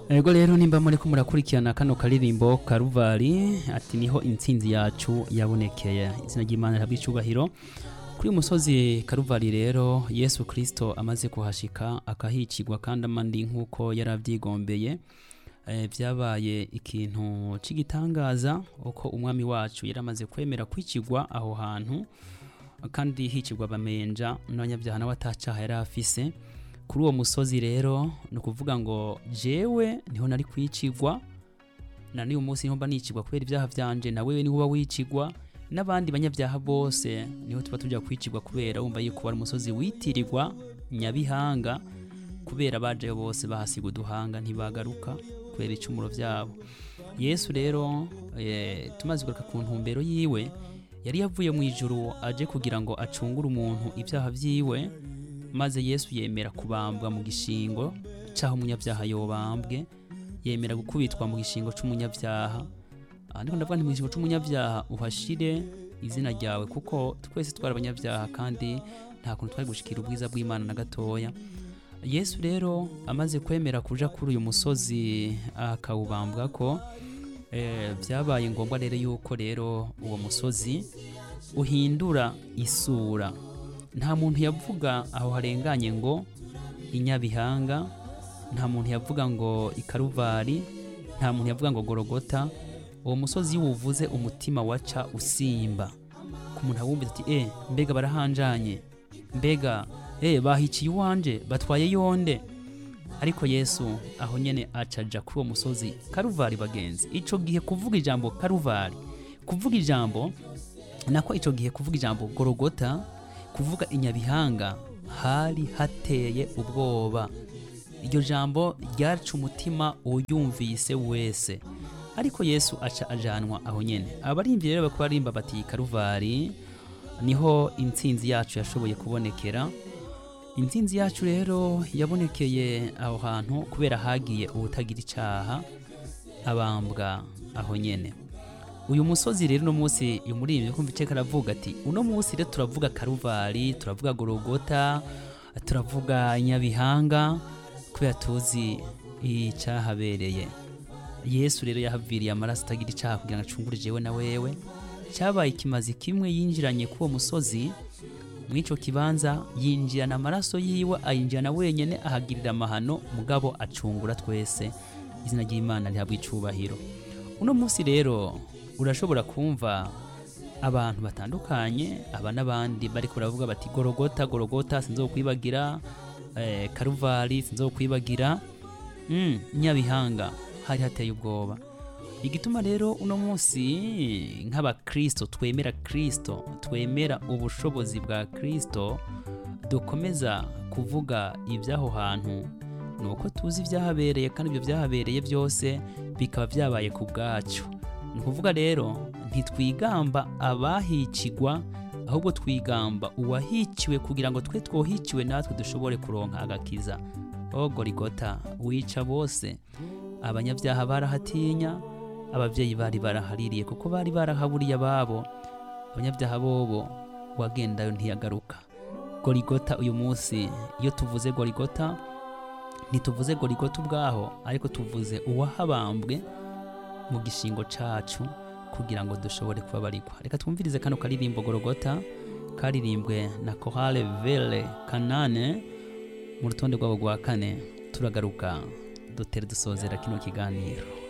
ego rero nimba muriko murakurikirana kano karirimbo karuvari ati niho intsinzi yacu yabonekeye izina ry'imana rihabwa icubahiro kuri uyu musozi karuvari rero yesu kirisito amaze kuhashika akahicirwa kandi amandi nk'uko yari abyigombeye eh, vyabaye ikintu c'igitangaza uko umwami wacu yari amaze kwemera kwicirwa aho hantu kandi hicirwa abamenja n'abanyabyaha nawe atacaha yari afise kuri uwo musozi rero ni ukuvuga ngo jewe niho nari kwicirwa na n'uyu munsi niho mba nicirwa kubera ibyaha vyanje na wewe niho uba wicirwa n'abandi banyabyaha bose niho tuba tuja kwicirwa kubera wumva yuko wari umusozi witirirwa nyabihanga kubera bajeyo bose bahasiga uduhanga ntibagaruka kubera icumuro vyabo yesu rero eh, tumaze kugaruka ku ntumbero yiwe yari yavuye mu ijuru aje kugira ngo acungure umuntu ibyaha vyiwe maze yesu yemera kubambwa mu gishingo c'aho umunyabyaha yobambwe yemera gukubitwa mu gishingo c'umunyabyaha aha ndiko ndavuga nti mu gishingo c'umunyabyaha uhashire izina ryawe kuko twese twari abanyabyaha kandi nta kuntu twari gushikira ubwiza bw'imana na gatoya yesu rero amaze kwemera kuja kuri uyu musozi akawubambwa ko eh, vyabaye ngombwa rero yuko rero uwo musozi uhindura isura nta muntu yavuga aho harenganye ngo inyabihanga nta muntu yavuga ngo ikaruvari nta muntu yavuga ngo gorogota uwo musozi iyo uwuvuze umutima waca usimba ku muntu awumvise ati e mbega barahanjanye mbega e bahiciye iwanje batwaye yonde ariko yesu aho nyene acaja kuri uwo musozi karuvari bagenzi ico gihe kuvuga ijambo karuvari kuvuga ijambo nako ico gihe kuvuga ijambo gorogota kuvuga inyabihanga hari hateye ubwoba iryo jambo ryaca umutima uyumvise wese ariko yesu aca ajanwa aho nyene abarimvyi rero bakaba barimba bati karuvari niho intsinzi yacu yashoboye kubonekera intsinzi yacu rero yabonekeye aho hantu kubera hagiye ubutagira icaha abambwa aho nyene uyu musozi rero uno munsi uyu muririmbyi kumva iceka aravuga ati uno munsi rero turavuga karuvari turavuga gorogota turavuga nyabihanga kubera tuzi icahabereye yesu rero yahaviriye amaraso atagira icaha kugira ngo acungure jewe na wewe cyabaye ikimazi kimwe yinjiranye k'uwo musozi mw'ico kibanza yinjirana amaraso yiwe ayinjirana wenyene ahagirira amahano mugabo acungura twese izina ry'imana rihabwa icubahiro uno munsi rero urashobora kumva abantu batandukanye aba n'abandi bariko baravuga bati gorogota gorogota sinzokwibagira eh, karuvari sinzokwibagira mm, nyabihanga hari hateye ubwoba igituma rero uno munsi nk'abakristo twemera kristo twemera ubushobozi bwa kristo dukomeza kuvuga iby'aho hantu ni uko tuzi ibyahabereye kandi ibyo byahabereye byose bikaba byabaye ku bwacu ni ukuvuga rero ntitwigamba abahicigwa ahubwo twigamba uwahiciwe kugira ngo twe twohiciwe natwe dushobore kuronka agakiza o gorigota wica bose abanyabyaha barahatinya ababyeyi bari barahaririye kuko bari barahaburiye ababo abanyabyaha bobo wagendayo ntiyagaruka gorigota uyu munsi iyo tuvuze gorigota ntituvuze gorigota ubwaho ariko tuvuze uwahabambwe mu gishingo cacu kugira ngo dushobore kubabarikwa reka twumvirize kano karirimbo gorogota karirimbwe na korale vele kanane mu rutonde rwabo rwa kane turagaruka dutere dusozera kino kiganiro